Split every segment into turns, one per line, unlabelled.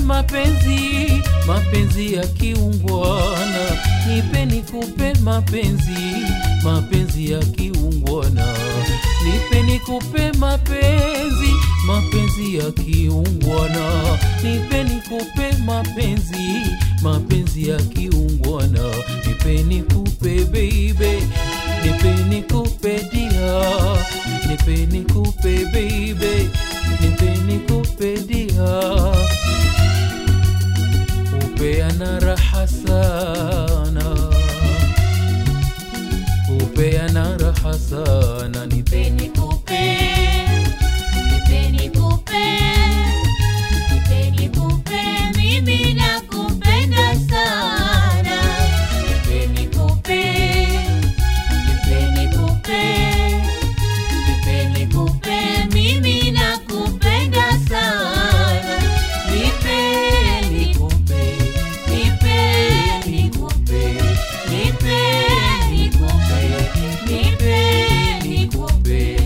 mapenzi mapenzi ya kiungwana nipe nikupe mapenzi mapenzi ya kiungwana nipe nikupe mapenzi mapenzi ya kiungwana nipe nikupe mapenzi mapenzi ya kiungwana nipe nikupe baby nipe nikupe dia nipe nikupe baby nipe nikupe dia upeana raha sana upeana raha sana nipe
nikupe nipe nikupe nipe nikupe mimi nakupenda sana nipe nikupe nipe nikupe nipe nikupe mimi nakupenda sana nipe nikupe nipe nikupe nipe nikupe nipe nikupe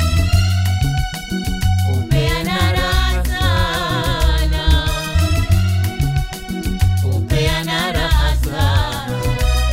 upeana raha sana upeana raha sana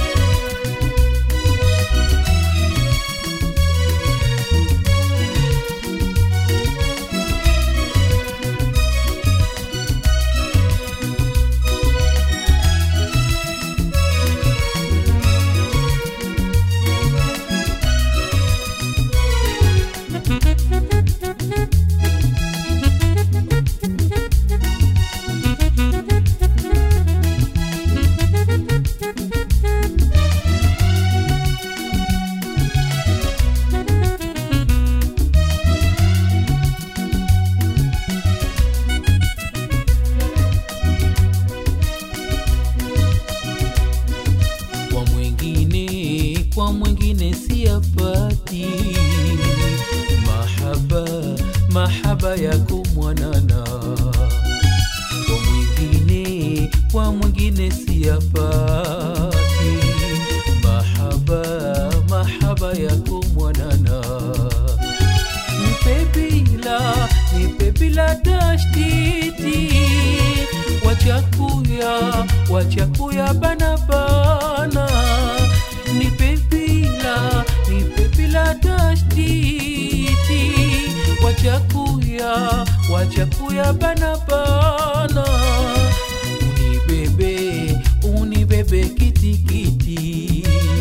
kwa mwingine kwa mwingine siyapati mahaba mahaba yako mwanana kwa mwingine kwa mwingine siyapati mahaba mahaba yako mwanana nipe bila nipe bila tashtiti wachakuya wachakuya bana bana nipe bila nipe bila tashtiti wachakuya wachakuya bana bana unibebe unibebe kitikiti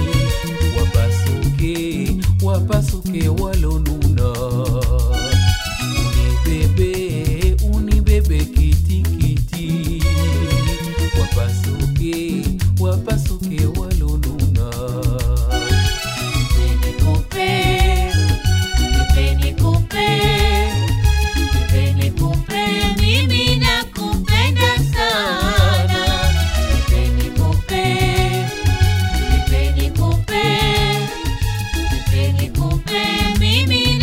wapasuke wapasuke walonuna unibebe unibebe kitikiti wapasuke wapasuke walonuna
nipe nikupe nipe nikupe nipe nikupe mimi nakupenda sana nipe nikupe nipe nikupe nipe nikupe mimi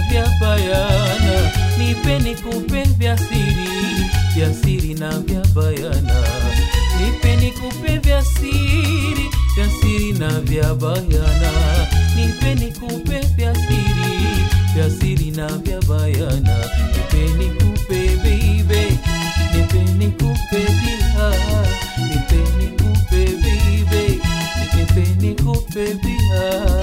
vya bayana nipe nikupe vya siri vya siri na vya bayana nipe nikupe vya siri vya siri na vya bayana nipe nikupe vya siri vya siri na vya bayana nipe nikupe baby nipe nikupe dia nipe nikupe baby nipe nikupe dia